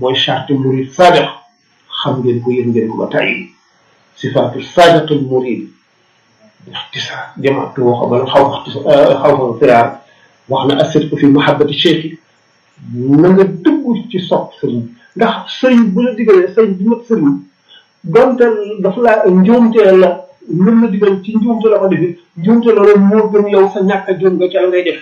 mooy charte murid sadiq xam ngeen ko yéen ngeen ko ba tàyyi sifaatu sadiqil murid ixtisaar jamaatu waxo bala xaw xaw fa firaar wax na asirku fi mahabbati cheikh na nga dëggu ci sopp sëriñ ndax sëriñ bu la digalee sëriñ bi mat sëriñ donte dafa laa njuumtee la mën la digal ci njuumte la ko defi njuumte la loolu moo gën yow sa ñàkk a juum nga ca la ngay def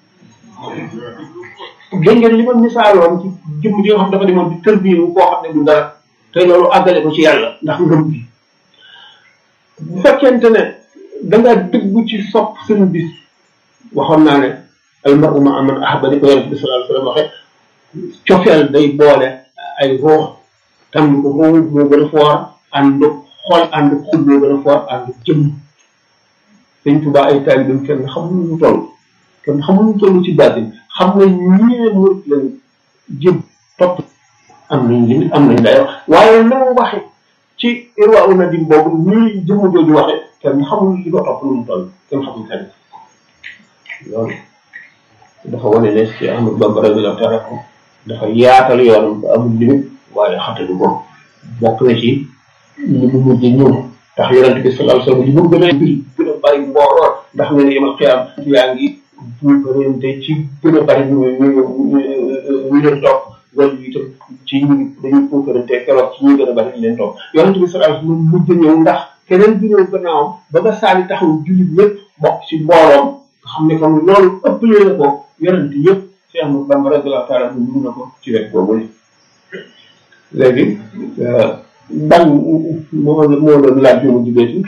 dégg ngeen li ma misaaloon ci jëmm ji nga xam dafa demoon di tërbiyu koo xam ne du dara te loolu àggale ko ci yàlla ndax ngëm bi bu fekkente ne da nga dëggu ci sopp seen bis waxoon naa ne al mar'u ma'a man ahabba ni ko yonent bi sallallahu alayhi wasallam waxe cofeel day boole ay ruux tam ko ruux moo gën a foor ànd xol ànd xol moo gën a foor ànd jëmm dañ tubaa ay taalibam kenn xamul ñu toll kenn xamul ñu toll ci baatin xam nga ñee murit lañ jëm topp am nañ limite am nañ dayo waaye na mu waxe ci irwa u nadim boobu ñii jëmm jooju waxe kenn xamul li ko topp lu mu toll kenn xamul kenn loolu dafa wane ne ci Ahmadu Bamba radiyallahu ta'ala anhu dafa yaatal yoonam ba amul limite waaye xatalu ko bokk na ci li mu mujj ñëw ndax yonent bi sallallahu alayhi wasallam li mu gën a bir gën a bari mbooloo ndax ne ne yemal xiyaam yaa ngi buukarante ci gën a bari ñu ñu ñu leen topp wala itam ci ñu dañuy buukarante keroog ci ñi gën a bari ñu leen topp yonent bi sallallahu alayhi wasallam mujj ñëw ndax keneen bi ñëw gannaawam ba nga saali taxaw jullit ñëpp bokk ci mbooloom nga xam ne kon loolu ëpp na ko yonent yëpp Cheikh Ahmadou Bamba radiyallahu ta'ala bu mun na ko ci wet boobu ni léegi ban moo moo doon laaj yu mu jubee ci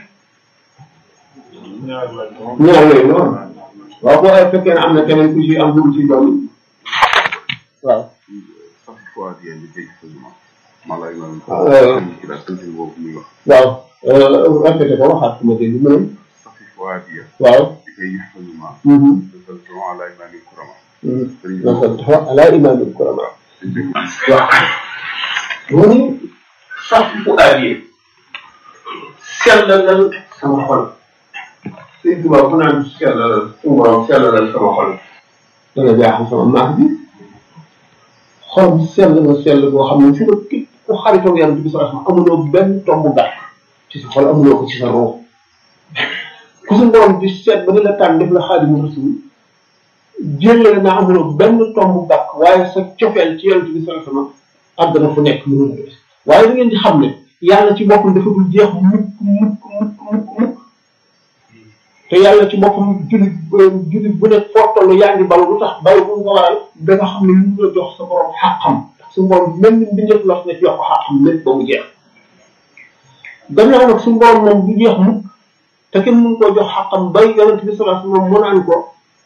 ñaar yooyu noonu waaw boo fekkee ne am na keneen ku ci am lu mu ci doon waaw waaw répété ko waxaat ku ma dégg mu ne waaw nasal ala imaamil kurama waaw mu ni sax fu aadiyee sellalal sama xol sëñ tubaab bu naan sellalal suñu borom sellalal sama xol dana jaaxal sama maax bi xol sell na sell boo xam ne fi nga képp ku xaritoog yàlla bi sallallahu alayhi amuloo benn tomb gàtt ci sa xol amuloo ko ci sa roo ku suñu borom di seet ba ni la tànn def la xaadimu rasul jëlee naa amuloo benn tomb gàtt waaye sa cofeel ci yàlla bi sallallahu alayhi wasallam àgg na fu nekk mënul gis waaye da ngeen di xam ne yàlla ci boppam dafa dul jeex mukk mukk mukk mukk mukk te yàlla ci boppam jullit jullit bu nekk foo toll yaa ngi balu lu tax balu bu nga waral da nga xam ne lu la jox sa borom xàqam su borom mel ni mbindeef la ne jox ko xàqam lépp ba mu jeex gannaaw nag suñu borom moom du jeex mukk te kenn mënu koo jox xàqam bay yonent bi sallallahu alayhi wasallam mu naan ko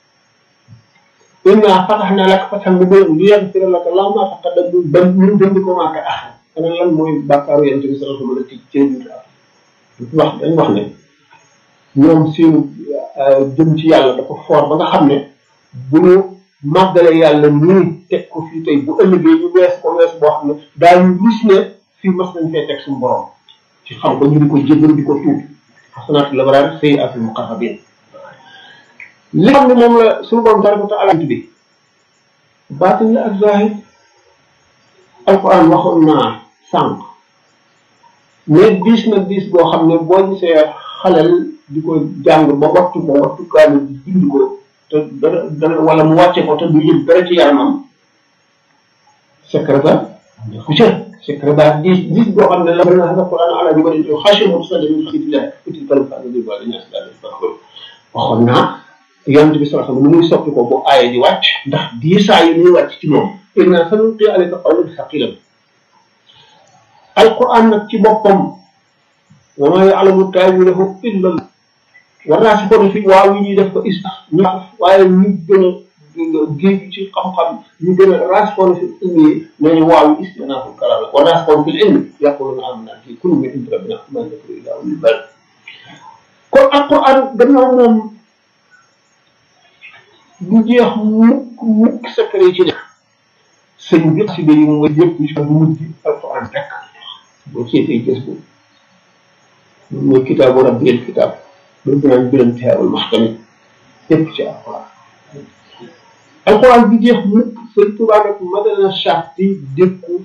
inna fatahna laka fathan mubiinan liyaghfira laka Allahu ma taqaddama min dhanbika wa dhanbika ma ta'akhkhara ana lan mooy bàkkaaru yonent bi sallallahu alayhi wasallam ci ci biir wax dañ wax ne ñoom seenu jëm ci yàlla dafa foor ba nga xam ne bu ñu màggalee yàlla nii teg ko fii tey bu ëllëgee ñu wees ko wees boo xam ne daañu gis ne fii mas nañ fee teg suñu borom ci xam ko ñu di ko jéggal di ko tuub xasanaatu labraar sayyi'aatul muqarrabiin li xam ne moom la suñu borom tabaraka wa ta'ala bi baatin la ak zahir alquran waxoon naa sànq mais diis na diis boo xam ne boo gisee xalal di ko jàng ba wattu ko wattu kaanu bind ko te dana dana wala mu wàcce ko te du yëg dara ci yaramam secret ba ku ca secret ba diis diis boo xam ne la na hada quran ala bi bari xashi mu sa dem xidillah util kalam fa bi wala ñaas daal waxoon naa yonent bi sallallahu alayhi wasallam muy soppi ko bu aaya di wàcc ndax diisaa yi muy wàcc ci moom inna sanulqi alayka qawlan thaqilan alquran nag ci boppam wa ma ya'lamu ta'wilahu illa Allah war naa si ko fi waaw yi ñuy def ko is ñu waaye ñu gën a géej ci xam-xam ñu gën a raasikoon fi ilmi nañu waaw yi istinaafu kalaam la wa raasikoon fi ilmi yaquluna amanna fi kulli min indi rabbina ma yakunu illa ulul bal kon alquran gannaaw moom du jeex mukk mukk secret ci nekk sëñ bi si yi mooy yëpp ci bu mujj alquran rek boo seetee gës bu mooy kitaabu rabbil kitaab loolu dinaan biram teewul maxtami yëpp ci alquran alquran bi jeex mukk sëñ Tuubaa nag madana charte dékku